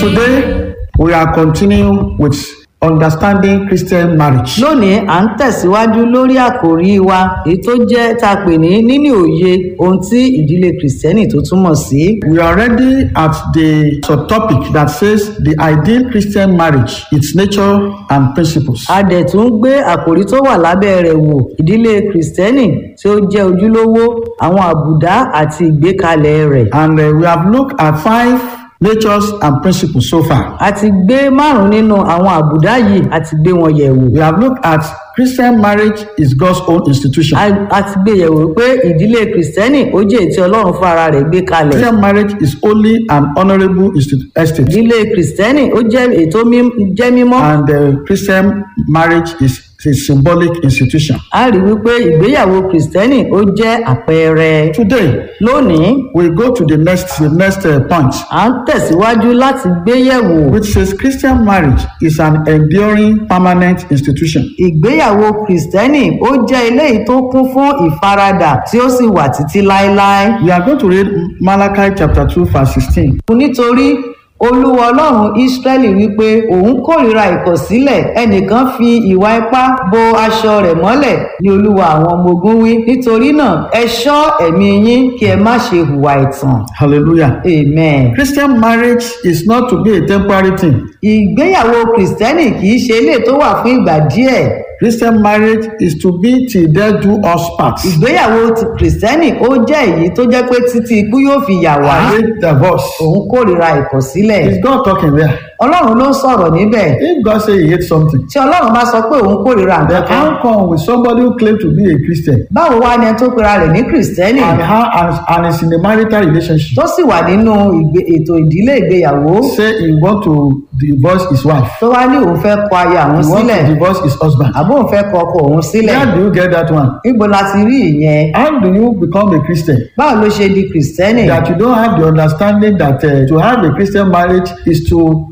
Today, we are continuing with understanding Christian marriage. lónìí à ń tẹ̀síwájú lórí àkòrí wa èyí tó jẹ́ tá a pè ní níní òye ohun tí ìdílé kìrìsìtẹ́nì tó túmọ̀ sí. We are already at the subtopic that says the ideal Christian marriage, its nature and principles. a dẹ̀ tún gbé àkòrí tó wà lábẹ́ rẹ̀ wò ìdílé kìrìsìtẹ́nì tí ó jẹ́ ojúlówó àwọn àbùdá àti ìgbékalẹ̀ rẹ̀. And uh, we have looked at five natures and principles so far. a ti gbé márùn nínú àwọn àbùdá yìí a ti gbé wọn yẹ̀ wò. We have looked at Christian marriage is God's own institution. a a ti gbé yẹ̀wò pé ìdílé kìrìsìtẹ́nì ó jẹ́ èyí tí ọlọ́run fún ara rẹ̀ gbé kalẹ̀. Christian marriage is only an honorable institu- estate. ìdílé kìrìsìtẹ́nì ó jẹ́ ètò jẹ́ mímọ́. And uh, Christian marriage is a symbolic institution. a rí wípé ìgbéyàwó kìrìsìtẹ́nì ó jẹ́ àpẹẹrẹ. Today, lónìí we go to the next, the next uh, point, à ń tẹ̀síwájú láti gbé yẹ̀wò which says Christian marriage is an enduring, permanent institution. ìgbéyàwó kìrìsìtẹ́nì ó jẹ́ eléyìí tó kún fún ìfaradà tí ó sì wà títí láéláé. We are going to read Malachi chapter 2, verse 16. nítorí olúwa ọlọ́run ísírẹ́lì wípé òun kórìíra ìkọ̀sílẹ̀ ẹnìkan fi ìwà ipá bo aṣọ rẹ̀ mọ́lẹ̀ ní olúwa àwọn ọmọ ogun wí nítorí náà ẹ ṣọ́ ẹ̀mí yín kí ẹ má ṣe hùwà ẹ̀tàn Hallelujah. amen. Christian marriage is not to be a temporary thing. ìgbéyàwó kìrìsìtẹ́nì kì í ṣe ilé tó wà fún ìgbà díẹ̀ Christian marriage is to be till death do us part. ìgbéyàwó ti kìrìsìtẹ́nì ó jẹ́ èyí tó jẹ́ pé títí ikú yóò fi yà wá I hate divorce. òun kórìíra ìkọ̀sílẹ̀ Is God talking there? ọlọ́run ló ń sọ̀rọ̀ níbẹ̀ If God say he hates something, tí ọlọ́run bá sọ pé òun kórìíra then nǹkan kan how come with somebody who claim to be a Christian báwo wá ni ẹni tó pera rẹ̀ ní kìrìsìtẹ́nì and how and, and is in a marital relationship tó sì wà nínú ìgbé- ètò ìdílé ìgbéyàwó say he want to divorce his wife, tó wá ní òun fẹ́ kọ aya he òun want sílẹ̀ to divorce his husband. àbó òun fẹ́ kọ ọkọ òun sílẹ̀ Where do you get that one? níbo la ti rí ìyẹn How do you become a Christian? báwo ló ṣe di kìrìsìtẹ́nì That you don't have the understanding that uh, to have a Christian marriage is to